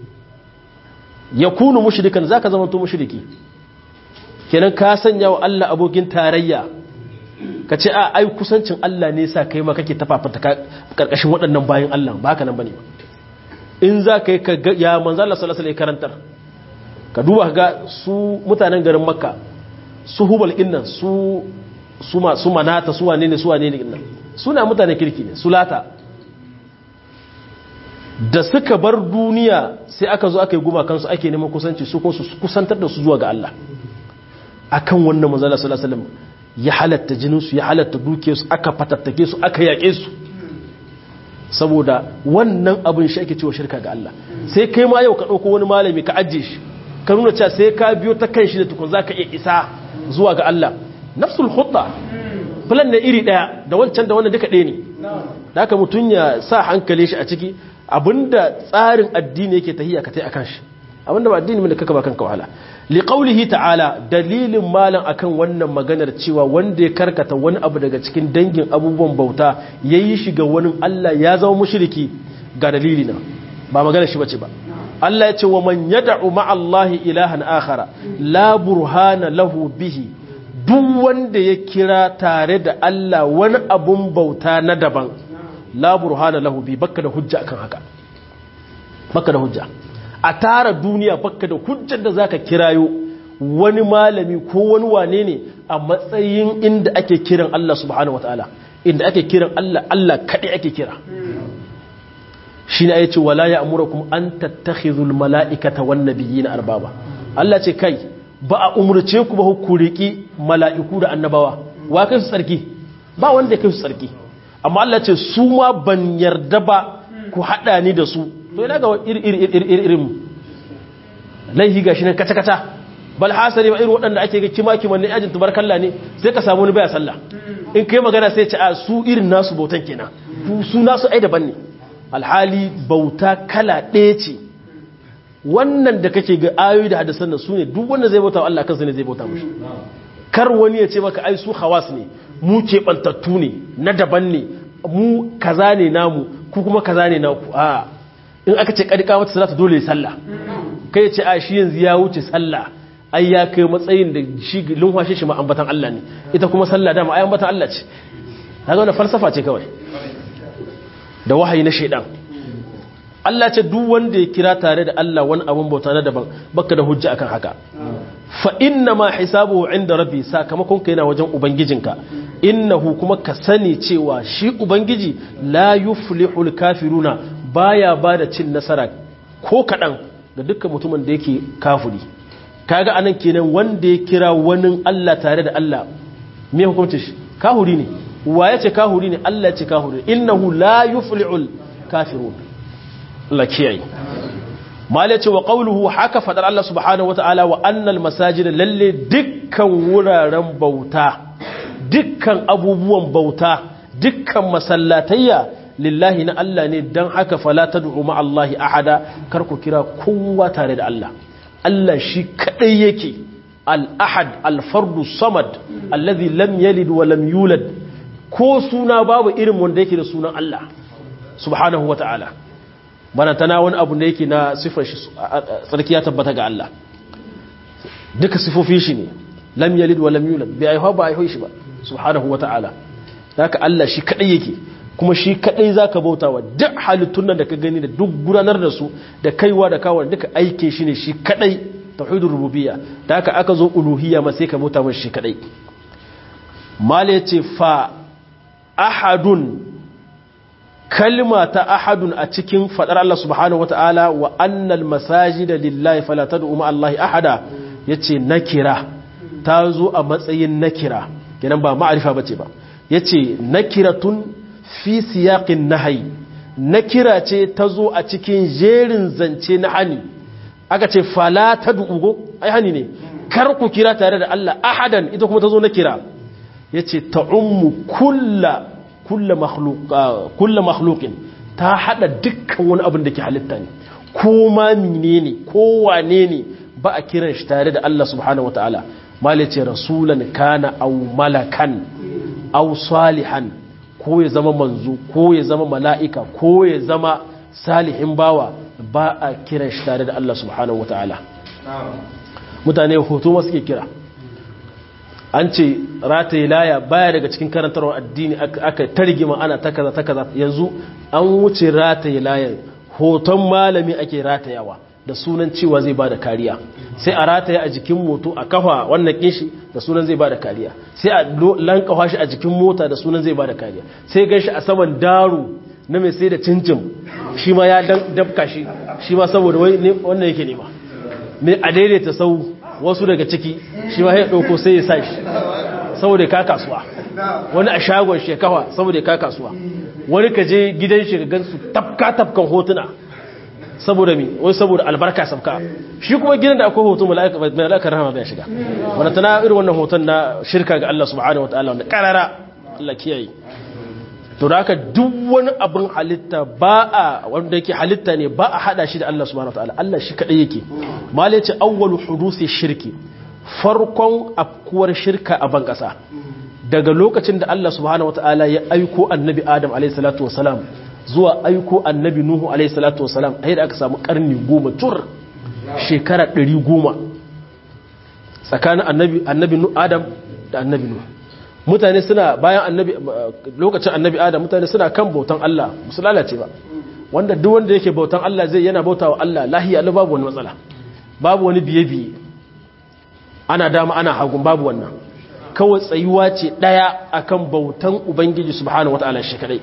ya kunu mushrikan zaka zama to mushriki kenan ka sanya wa Allah abokin tarayya ka ce a ai kusancin Allah ne sa kai ma kake tafafata karkashin waɗannan bayan Allah ba haka nan bane ba in za ka yi ka ya manzo Allah sallallahu alaihi karantar ka duba ga su mutanen garin Makka su Hubal innan su su ma su manata su wane ne su wane ne innan suna mutanen kirki ne su lata da suka bar duniya sai aka zo aka yi gumakansu ake neman kusanci su kuma su kusantar da su zuwa ga Allah akan wannan manzo Allah sallallahu alaihi wasallam ya halatta jininsu ya halatta dukiyarsu aka fatattake su aka yaƙe su saboda wannan abin shi ake cewa shirka ga Allah sai kai ma yau ka ɗauko wani malami ka ajiye shi ka nuna cewa sai ka biyo ta kan shi da tukun za ka iya isa zuwa ga Allah nafsul hudda filan na iri ɗaya da wancan da wannan duka ɗaya ne da haka mutum ya sa hankali shi a ciki abinda tsarin addini yake tahiya ka tai akan shi abinda ba addini ne kaka ba kanka wahala li qawlihi ta'ala dalilin malam akan wannan maganar cewa wanda ya karkata wani abu daga cikin dangin abubuwan bauta yayi shi ga wani Allah ya zama mushriki ga dalili na ba maganar shi bace ba Allah ya ce wa man yad'u ma'allahi ilahan akhara la burhana lahu bihi duk wanda ya kira tare da Allah wani abun bauta na daban la burhana lahu bi bakka da hujja akan haka bakka da hujja a tara duniya bakka da hujjar da zaka kirayo wani malami ko wani wane ne a matsayin inda ake kiran Allah subhanahu wataala inda ake kiran Allah Allah kadai ake kira shine ayace wala ya'murukum an tattakhidhul mala'ikata wan nabiyina arbaba Allah ce kai ba a umurce ku ba ku riki mala'iku da annabawa wa kai su tsarki ba wanda kai su tsarki amma Allah ce su ma ban yarda ba ku hada ni da su to ina ga irin laihi gashi nan kata-kata bal hasari ba irin waɗanda ake ga kima-kiman ne ajin tubarkalla ne sai ka samu wani baya sallah in kai magana sai ce a su irin nasu bautan kenan su nasu ai daban ne alhali bauta kala ɗaya ce wannan da kake ga ayoyi da hadisan nan su ne duk wanda zai bauta wa Allah kansa ne zai bauta mushi kar wani ya ce maka ai su hawas ne mu keɓantattu ne na daban ne mu kaza ne namu ku kuma kaza ne naku a in aka ce kadika mata salatu dole sallah kai ce a shi yanzu ya wuce sallah ai ya kai matsayin da shi lumfashe shi ma ambatan Allah ne ita kuma sallah dama ai ambatan Allah ce kaga wannan falsafa ce kawai da wahayi na shaidan Allah ce duk wanda ya kira tare da Allah wani abun bauta na daban baka da hujja akan haka fa inna ma hisabuhu inda rabbi sakamakon ka yana wajen ubangijinka innahu kuma ka sani cewa shi ubangiji la yuflihul kafiruna baya bada cin nasara ko kadan ga dukkan mutumin da yake kafiri kaga anan kenan wanda ya kira wani Allah tare da Allah me hukuncin shi kahuri ne wa yace kahuri ne Allah ya ce kahuri innahu la yuflihul kafirun Allah kiyaye malai ce wa qawluhu haka fadar Allah subhanahu wataala wa annal masajida lalle dukkan wuraren bauta dukkan abubuwan bauta dukkan masallatayya lillahi na Allah ne dan haka fala tad'u ma Allah ahada kar ku kira kowa tare da Allah Allah shi kadai yake al-ahad al-fardu samad alladhi lam yalid wa lam yulad ko suna babu irin wanda yake da sunan Allah subhanahu wataala bana tana wani abu da yake na sifar shi tsarki ya tabbata ga Allah duka sifofi shi ne lam yalid wa lam yulad bai aihuwa ba aihuwa shi ba subhanahu wata'ala haka Allah shi kadai yake kuma shi kadai zaka bautawa duk halittun nan da ka gani da duk gudanar da su da kaiwa da kawo duka aikin shi ne shi kadai tauhidur rububiyya da haka aka zo uluhiyya ma sai ka bauta masa shi kadai mala yace fa ahadun kalma ta ahadun a cikin fadar Allah subhanahu wata'ala wa annal masajida lillahi fala tad'u ma Allah ahada yace nakira ta zo a matsayin nakira kenan ba ma'arifa bace ba yace nakiratun fi siyaqin nahyi nakira ce ta zo a cikin jerin zance na hani aka ce fala tad'u go ai hani ne kar ku kira tare da Allah ahadan ita kuma ta zo nakira yace ta'ummu kullu kulla makhluqin ta hada dukkan wani abin da ke halitta ne ko ma menene ko wane ne ba a kiran shi tare da Allah subhanahu wataala mali ce rasulan kana aw malakan aw salihan ko ya zama manzo ko ya zama mala'ika ko ya zama salihin bawa ba a kiran shi tare da Allah subhanahu wataala mutane hoto ma suke kira an ce rataye laya baya daga cikin karantarwar addini aka targima ana ta kaza ta kaza yanzu an wuce rataye layan hoton malami ake ratayawa da sunan cewa zai bada kariya sai a rataye a jikin moto a kafa wannan kinshi da sunan zai bada kariya sai a lankawa shi a jikin mota da sunan zai bada kariya sai gan shi a saman daru na mai sai da cincin shi ma ya dabka shi shi ma saboda wannan yake nema mai a daidaita sau wasu daga ciki shi ma ya ɗauko sai ya sa shi saboda ka kasuwa wani a shagon shekawa saboda ka kasuwa wani ka je gidan shi ga gansu tafka tafkan hotuna saboda mi wani saboda albarka sabka shi kuma gidan da akwai hoton mala'ikar rahama bai shiga wanda tana irin wannan hoton na shirka ga Allah subhanahu wa ta'ala wanda karara Allah kiyaye to da haka duk wani abin halitta ba a wanda yake halitta ne ba a hada shi da Allah subhanahu wataala Allah shi kadai yake malai ce awwalu hudusi shirki farkon afkuwar shirka a ban kasa daga lokacin da Allah subhanahu wataala ya aiko annabi Adam alayhi salatu wasalam zuwa aiko annabi Nuhu alayhi salatu wasalam a da aka samu karni goma tur shekara ɗari goma tsakanin annabi annabi Adam da annabi Nuhu mutane suna bayan annabi lokacin annabi adam mutane suna kan bautan Allah musu lalace ba wanda duk wanda yake bautan Allah zai yana bauta wa Allah lahiya Allah babu wani matsala babu wani biye biye ana dama ana hagun babu wannan kawai tsayuwa ce daya akan bautan ubangiji subhanahu wataala shi kadai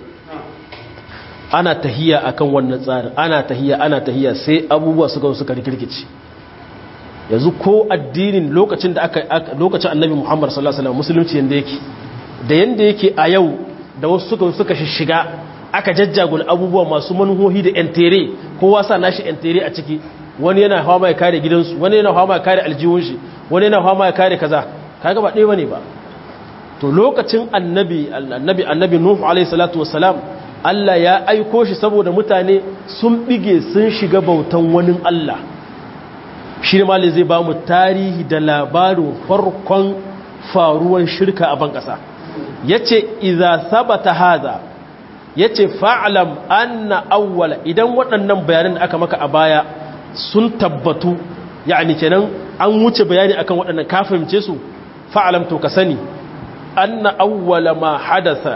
ana tahiya akan wannan tsarin ana tahiya ana tahiya sai abubuwa suka suka rikirkice yanzu ko addinin lokacin da aka lokacin annabi Muhammad sallallahu alaihi wasallam musulunci yanda yake da yanda yake a yau da wasu suka suka shiga aka jajjagula abubuwa masu manuhohi da entere kowa sa nashi entere a ciki wani yana hawa mai kare gidansu wani yana hawa mai kare aljihun shi wani yana hawa mai kare kaza kaga ba ɗaya bane ba to lokacin annabi annabi annabi nuhu alaihi salatu wassalam Allah ya aiko shi saboda mutane sun bige sun shiga bautan wani Allah shi ne malin zai ba mu tarihi da labarin farkon faruwan shirka a ban ƙasa ya ce iza sabata haza ya ce fa'alam anna awwala idan waɗannan bayanan da aka maka a baya sun tabbatu yani kenan an wuce bayani akan waɗannan kafirce su fa'alam to ka sani anna awwala ma hadasa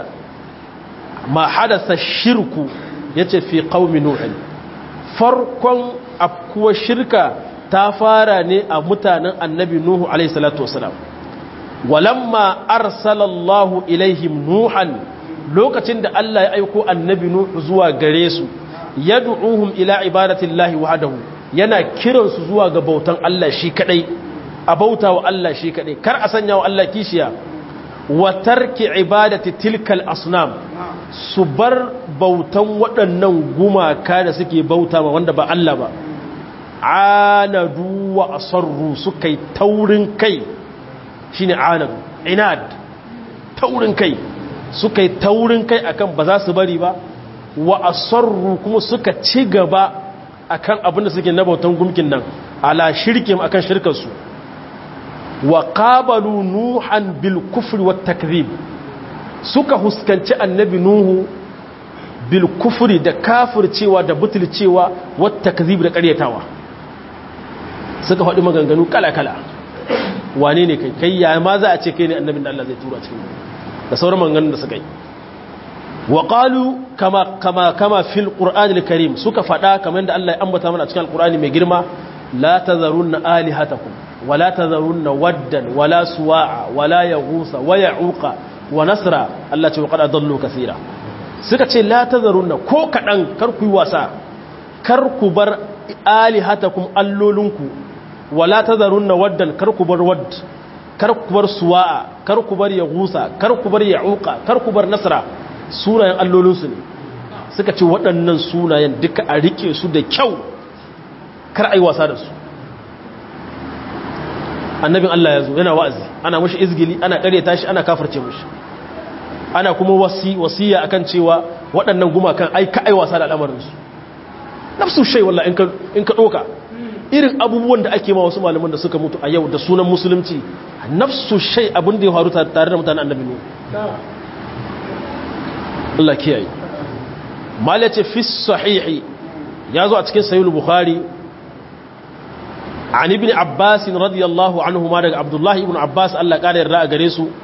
ma hadasa shirku ya ce fi ƙaumi nuhin farkon afkuwa shirka ta fara ne a mutanen annabi Nuhu alaihi salatu wasalam walamma arsalallahu ilaihim nuhan lokacin da Allah ya aiko annabi Nuhu zuwa gare su yad'uhum ila ibadatillahi wahdahu yana kiran su zuwa ga bautan Allah shi kadai a bauta wa Allah shi kadai kar a sanya wa Allah kishiya wa tarki ibadati tilkal asnam su bar bautan waɗannan gumaka da suke bauta ma wanda ba Allah ba anadu wa asarru suka yi taurin kai shine anadu inad taurin kai suka yi taurin kai akan ba za su bari ba wa asarru kuma suka ci gaba akan abin da suke nabautan gumkin nan ala shirkim akan shirkarsu wa qabalu nuhan bil kufri wat takdhib suka huskanci annabi nuhu bil kufri da kafircewa da butulcewa wat takdhib da ƙaryatawa suka faɗi maganganu kala-kala wane ne kai kai ya ma za a ce kai ne annabin da Allah zai tura cikin da sauran maganganun da suka yi wa qalu kama kama kama fil qur'anil karim suka faɗa kamar da Allah ya ambata mana cikin alqur'ani mai girma la tazarunna alihatakum wa la tazarunna waddan wala suwa'a wala yaghusa wa ya'uqa wa nasra Allah ce wa qad adallu kaseera suka ce la tazarunna ko kadan kar ku yi wasa kar ku bar alihatakum allolinku wala tazarunna waddan kar ku bar wadd kar ku bar suwa'a kar ku bar yaghusa kar ku bar ya'uqa kar ku bar nasra sunayen allolinsu ne suka ce waɗannan sunayen duka a rike su da kyau kar ai wasa da su annabin Allah ya zo yana wa'azi ana mashi izgili ana ƙaryata shi ana kafarce mashi ana kuma wasiya akan cewa waɗannan gumakan ai ka ai wasa da al'amarinsu nafsu shai walla in ka ɗoka irin abubuwan da ake ma wasu malaman da suka mutu a yau da sunan musulunci nafsu shai abin da ya faru tare da mutanen annabi ne Allah kiyaye mala ce fi sahihi ya zo a cikin sahihul bukhari an ibn abbas radiyallahu anhu ma daga abdullahi ibn abbas Allah kare yarda a gare su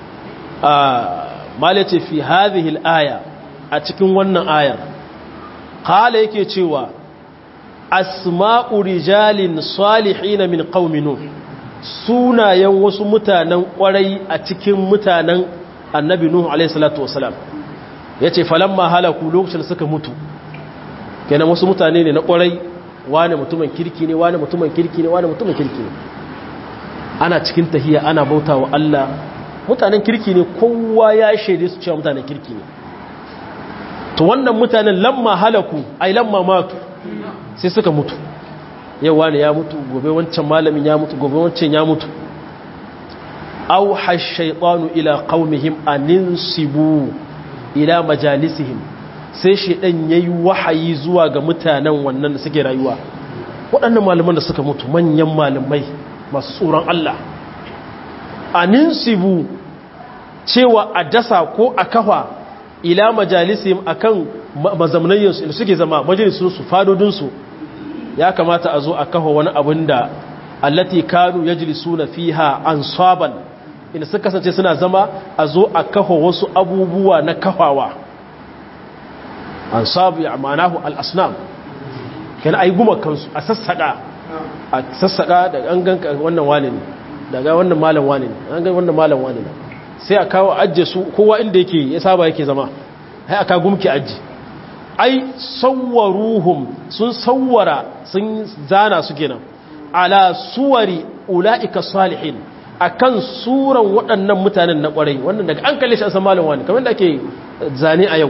mala ce fi hadhihi al-aya a cikin wannan ayar qala yake cewa asma'u rijalin salihin min qaumi nuh sunayen wasu mutanen kwarai a cikin mutanen annabi nuhu alaihi salatu wasalam ya ce falamma halaku lokacin suka mutu kenan wasu mutane ne na kwarai wane mutumin kirki ne wane mutumin kirki ne wane mutumin kirki ne ana cikin tahiya ana bauta wa Allah mutanen kirki ne kowa ya shaide su cewa mutanen kirki ne to wannan mutanen lamma halaku ai lamma matu sai suka mutu yau wane ya mutu gobe wancan malamin ya mutu gobe wancan ya mutu auha shaitanu ila qaumihim aninsibu ila majalisihim sai shedan yayi wahayi zuwa ga mutanen wannan da suke rayuwa waɗannan malaman da suka mutu manyan malamai masu tsoron Allah aninsibu cewa a dasa ko a kafa ila majalisihim akan mazamnayyarsu da suke zama majalisunsu fadodinsu ya kamata a zo a kafa wani abin da allati kanu yajlisuna fiha ansaban inda suka kasance suna zama a zo a kafa wasu abubuwa na kafawa ansab ya ma'anahu al-asnam kana ai guma kansu a sassaka a sassaka da an ganka wannan wani ne daga wannan malam wani ne an ga wannan malam wani ne sai a kawo ajje su kowa inda yake ya saba yake zama sai aka gumki ajji ai sawwaruhum sun sawwara sun zana su kenan ala suwari ula'ika salihin akan suran waɗannan mutanen na ƙwarai wannan daga an kalle shi an san malam wani kamar da ake zane a yau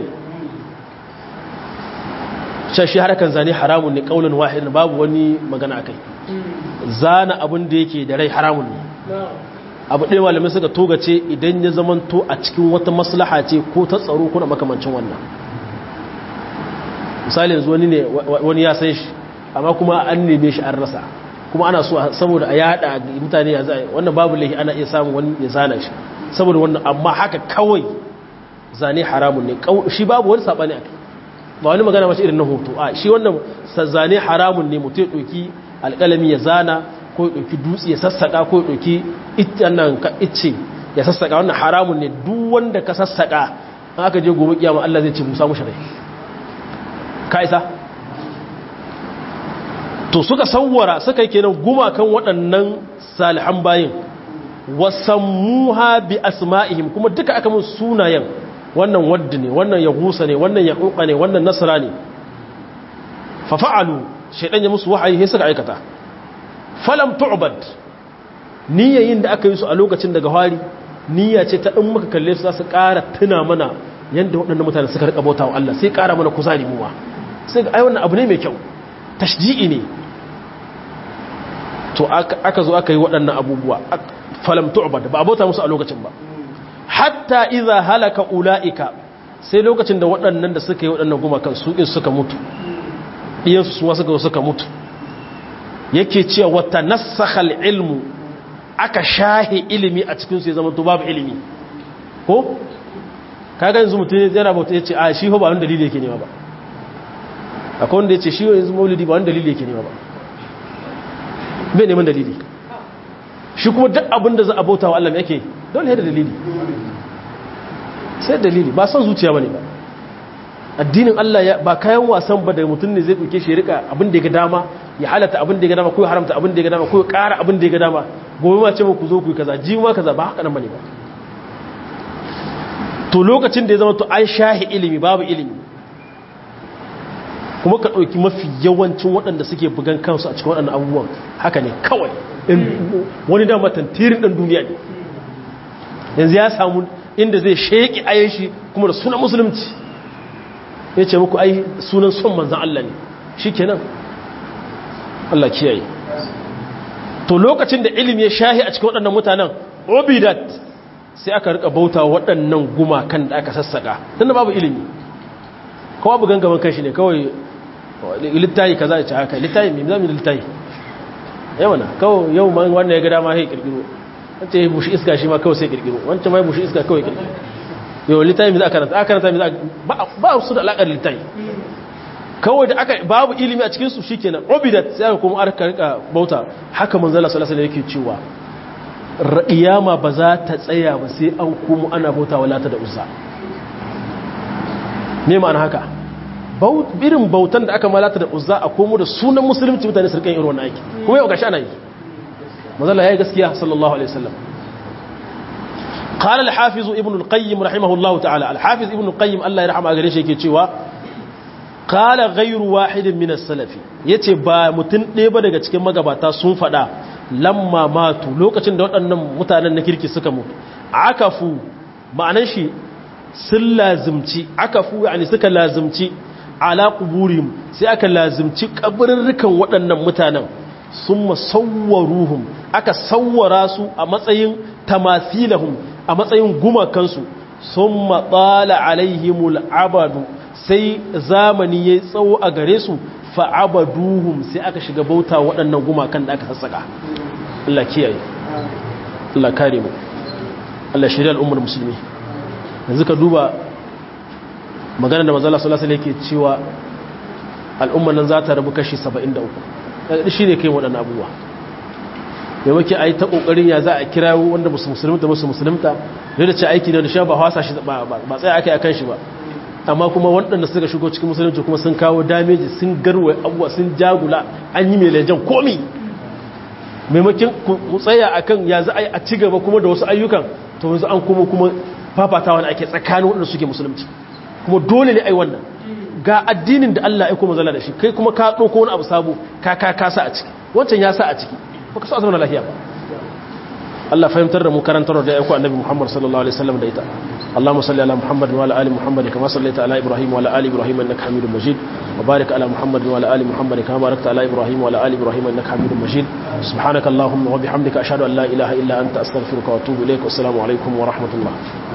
shashi harakan zane haramun ne ƙaunin wahidin babu wani magana akai zana abin da yake da rai haramun ne abu ɗaya malamai suka toga ce idan ya zamanto a cikin wata maslaha ce ko ta tsaro ko da makamancin wannan misali yanzu wani ne wani ya san shi amma kuma an neme shi an rasa kuma ana so saboda a yada mutane ya zai wannan babu laifi ana iya samun wani ya zana shi saboda wannan amma haka kawai zane haramun ne shi babu wani sabani akai ba wani magana mace irin na hoto a shi wannan zane haramun ne mutum ya ɗauki alƙalami ya zana ko ya ɗauki dutse ya sassaƙa ko ya ɗauki nan ka icce ya sassaƙa wannan haramun ne duk wanda ka sassaƙa an aka je gobe kiyama Allah zai ce musa mushi rai ka isa to suka sawwara suka yi kenan gumakan waɗannan salihan bayin wasammuha bi asma'ihim kuma duka aka mun sunayen wannan wadda ne wannan yahusa ne wannan yahuqa ne wannan nasra ne fa fa'alu shaydan ya musu wahayi sai suka aikata falam tu'bad niyyayin da aka yi su a lokacin daga hari niyya ce ta in muka kalle su za su ƙara tuna mana yanda waɗannan mutane suka rika bauta wa Allah sai ƙara mana kuzari mu ma sai ga ai wannan abu ne mai kyau tashji'i ne to aka zo aka yi waɗannan abubuwa falam tu'bad ba abota musu a lokacin ba hatta idza halaka ulaika sai lokacin da waɗannan da suka yi waɗannan gumakan su in suka mutu diyansu su suka suka mutu yake cewa wata nasakhal ilmu aka shahi ilimi a cikin su ya zama to babu ilimi ko kaga yanzu mutum yana bauta yace a shi ho ba wani dalili yake nema ba akwai wanda yace shi yanzu maulidi ba wani dalili yake nema ba bai neman dalili shi kuma duk abin da za a bauta wa Allah yake dole ne da dalili sai dalili ba son zuciya bane ba addinin Allah ba kayan wasan ba da mutum ne zai dauke shi rika abin da ya ga dama ya halata abin da ya ga dama ko ya haramta abin da ya ga dama ko ya ƙara abin da ya ga dama gobe ma ce ku zo ku yi kaza ji ma kaza ba haka nan bane ba to lokacin da ya zama to an shahi ilimi babu ilimi kuma ka ɗauki mafi yawancin waɗanda suke bugan kansu a cikin waɗannan abubuwan haka ne kawai wani dama tantirin ɗan duniya ne yanzu ya samu inda zai sheƙi ayan shi kuma da sunan musulunci ya ce muku ai sunan son manzan Allah ne shi kenan Allah kiyaye to lokacin da ilimi ya shahi a cikin waɗannan mutanen obidat sai aka rika bauta waɗannan gumakan da aka sassaka tun da babu ilimi kawai bugan gaban kanshi ne kawai littayi kaza ya ci haka littayi mai zami da littayi yawana kawai yau ma wanda ya ga dama sai kirkiro wancan ya bushi iska shi ma kawai sai kirkiro wancan ma ya bushi iska kawai kirkiro yau littayi mai za a karanta a karanta mai za a ba su da alaƙar littayi kawai da aka babu ilimi a cikinsu shi kenan obidat sai aka kuma aka rika bauta haka manzala salasa da yake cewa iyama ba za ta tsaya ba sai an kuma ana bauta wa lata da uzza me ma'ana haka irin bautan da aka malata da uzza a komo da sunan musulunci mutane su rikan irin wannan aiki kuma yau gashi ana yi mazalla yayi gaskiya sallallahu alaihi wasallam قال الحافظ ابن القيم رحمه الله تعالى الحافظ ابن القيم الله يرحمه gare shi yake cewa qala ghayru wahidin min as-salafi yace ba mutun ɗaya ba daga cikin magabata sun fada lamma matu lokacin da waɗannan mutanen na kirki suka mutu akafu ma'anan shi sun lazimci akafu yani suka lazimci ala kuburihim sai aka lazimci kabarurrukan waɗannan mutanen sun masawwaruhum aka sawwara su a matsayin tamathilahum a matsayin gumakansu summa tsala alaihimul abadu sai zamani ya tsawo a gare su fa'abaduhum sai aka shiga bauta waɗannan gumakan da aka sassaka Allah kiyaye Allah kare mu Allah shirya al'ummar musulmi yanzu ka duba magana da mazala salasa ne ke cewa al'ummar nan za ta rabu kashi 73 shi ne kai waɗannan abubuwa maimaki a yi ta ƙoƙarin ya za a kira wanda musu musulunta musu musulunta da da ce aiki ne da sha ba hasa shi ba tsaye aka yi a kan shi ba amma kuma waɗanda suka shigo cikin musulunci kuma sun kawo dameji sun garwa abuwa sun jagula an yi mai lejan komi maimakin ku tsaya a kan ya za a yi a ci gaba kuma da wasu ayyukan to yanzu an kuma kuma fafatawa da ake tsakanin waɗanda suke musulunci kuma dole ne a yi wannan ga addinin da Allah ya kuma zala da shi kai kuma ka ɗauko wani abu sabo ka ka ka sa a ciki wancan ya sa a ciki ba ka sa zama lafiya ba Allah fahimtar da mu karantar da ya aiko annabi Muhammad sallallahu alaihi wasallam da ita اللهم صل على محمد وعلى ال محمد كما صليت على ابراهيم وعلى ال ابراهيم انك حميد مجيد وبارك على محمد وعلى ال محمد كما باركت على ابراهيم وعلى ال ابراهيم انك حميد مجيد سبحانك اللهم وبحمدك اشهد ان لا اله الا انت استغفرك واتوب اليك والسلام عليكم ورحمه الله